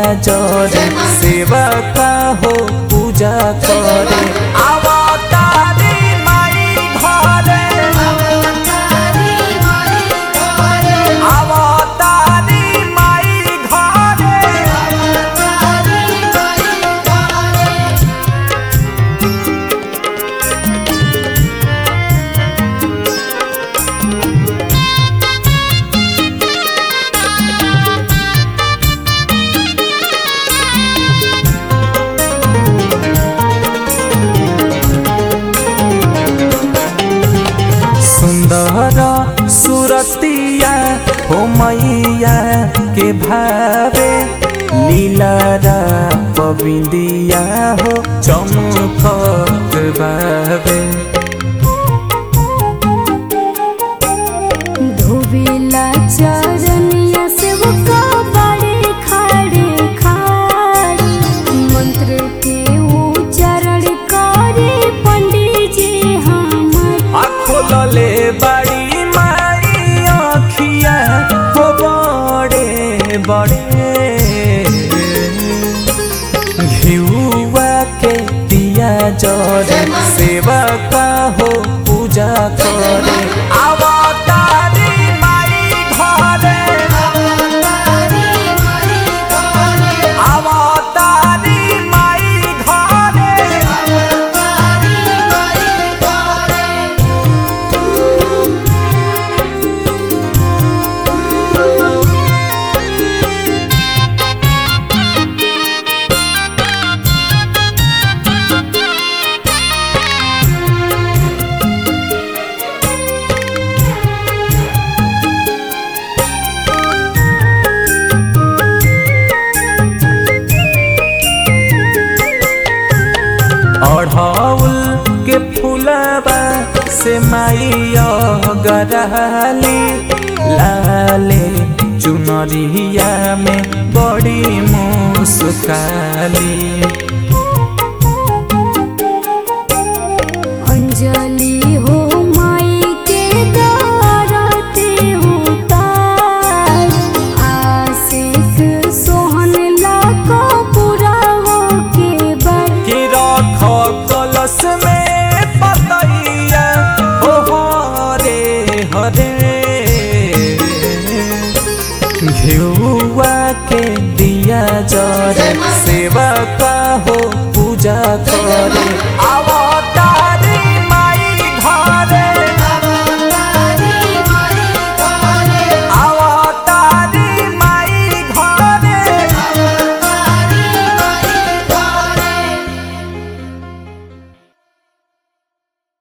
जरे सेवा का हो पूजा करे अवतारी माई घरे अवतारी माई घरे सुंदर सुरतिया हो मैया के भावे लीलारा पविंदिया हो चमकत बावे धोबेला चरनिया से वो बड़े खाड़े खाड़ मंत्र के उच्चारण करे पंडित जी हमर खोलले बड़ी माई अखिया हो बड़े बड़े घिउआ के दिया जरे सेवा का हो पूजा करे अवतारी माई घरे अवतारी माई घरे अढ़ौल के फूलबा से माइया गरहली लाले चुनरिया में बड़ी मुस्काली अंजलि हो माई के दारते उतार आशिक सोहन लाको पूरा हो के बर कि रख कलश में पतैया ओ हरे हरे घिउआ के दिया जरे सेवा का हो पूजा करे